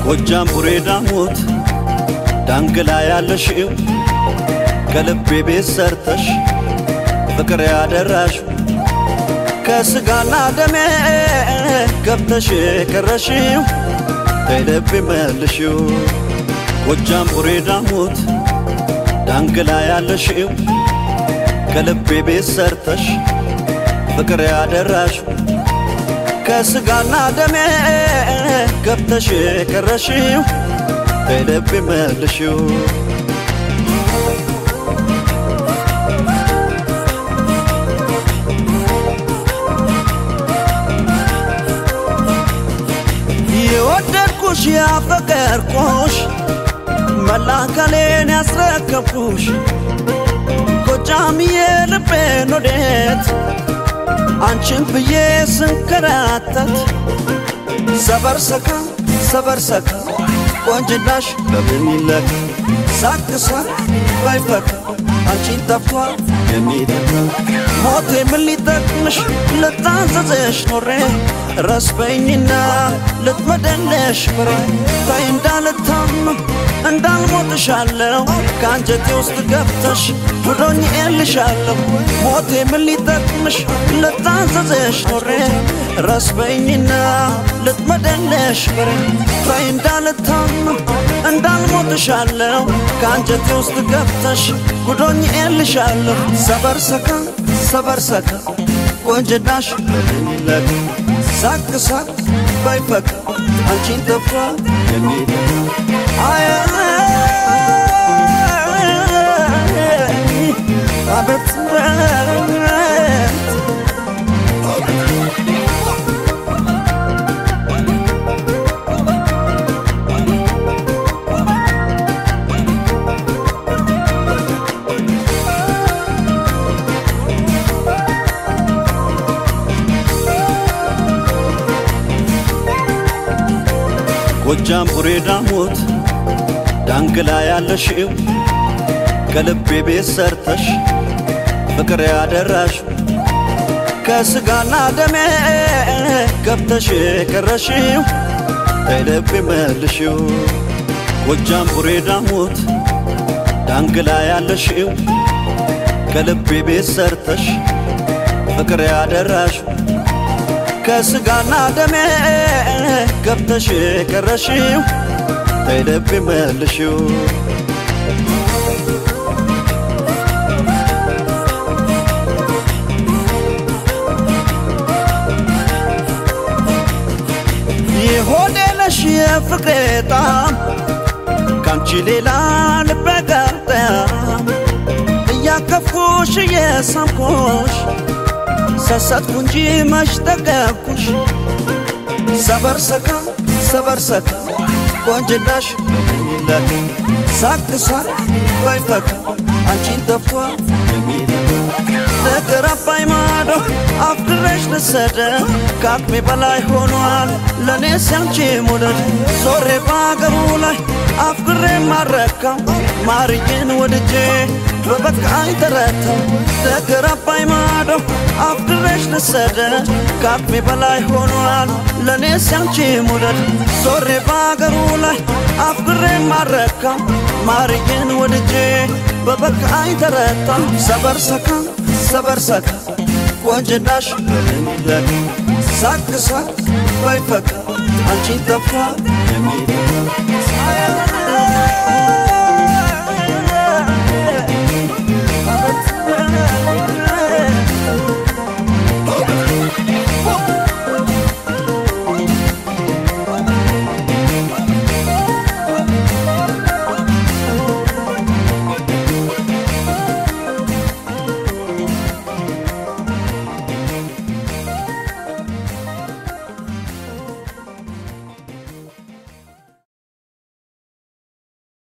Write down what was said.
ጎጃም ቡሬ ዳሞት ዳንግላ ያለሽው ከልቤ ቤት ሰርተሽ ፍቅር ያደራሽ ከስጋና ደሜ ገብተሽ የቀረሽው ከልቤ መልሽው ጎጃም ቡሬ ዳሞት ዳንግላ ያለሽው ከልቤ ቤት ሰርተሽ ፍቅር ያደራሽ ከስጋና ደሜ ገብተሽ የቀረሽው ከልቤ መልሽው የወደድኩሽ ያፈቀርኩሽ መላከሌን ያስረከብኩሽ ጎጃምዬ ልቤን ወዴት አንቺን ብዬ ስንከራተት ሰበርሰካ ሰበርሰካ ቆንጅናሽ በምን ይለካ ሳቅ ሳቅ ባይፈካ አንቺን ጠፍቷል የሚተካ ሞቴ ምን ሊጠቅምሽ ልታዘዘሽ ኖሬ ረስበኝና ልትመደለሽ ፍሬ ታይ እንዳልታመም እንዳልሞትሻለሁ ከአንጀቴ ውስጥ ገብተሽ ብሎኝ ኤልሻለሁ ሞቴ ምን ሊጠቅምሽ ልታዘዘሽ ኖሬ ረስበኝና ልትመደለሽ ፍሬ ታይ እንዳልታመም እንዳልሞትሻለሁ ከአንጀቴ ውስጥ ገብተሽ ጉዶኝ ኤልሻለሁ ሰበርሰካ ሰበርሰካ ቆንጅናሽ ለካ ሳቅ ሳቅ ባይፈካ አንቺን ጠፋ የሚለካ አይ አቤት ጎጃም ቡሬ ዳሞት ዳንግላ ያለሽው ከልቤ ቤት ሰርተሽ ፍቅር ያደራሽ ከስጋና ደሜ ገብተሽ የቀረሽው ከልቤ መልሽው ጎጃም ቡሬ ዳሞት ዳንግላ ያለሽው ከልቤ ቤት ሰርተሽ ፍቅር ያደራሽ ከስጋና ደሜ ገብተሽ የቀረሽው ከልቤ መልሽው የሆዴ ነሽ የፍቅሬ ጣም ካንቺ ሌላ ልቤ ጋርጣም እያከፍኩሽ እየሳምኩሽ ሰሰትኩ እንጂ መች ጠገብኩሽ ሰበርሰካ ሰበርሰካ ቆንጅናሽ ለካ ሳቅ ሳቅ ባይፈካ አንቺን ጠፏ ነገር አባይ ማዶ አፍቅሬሽ ልሰደ ከአቅሜ በላይ ሆኗል ለእኔ ሲያንቺ ሙደድ ዞሬ በአገሩ ላይ አፍቅሬ ማረካው ማርዬን ወድጄ በበቃኝ ተረታው ነገር አባይ ማዶ አፍቅሬሽ ልሰደ ከአቅሜ በላይ ሆኗል ለእኔ ሲያንቺ ሙደድ ዞሬ በአገሩ ላይ አፍቅሬ ማረካው ማርዬን ወድጄ በበቃኝ ተረታው ሰበርሰካ ሰበርሰካ ቆንጅናሽ ለካ ሳቅ ሳቅ ባይፈካ አንቺን ጠፋ የሚለካ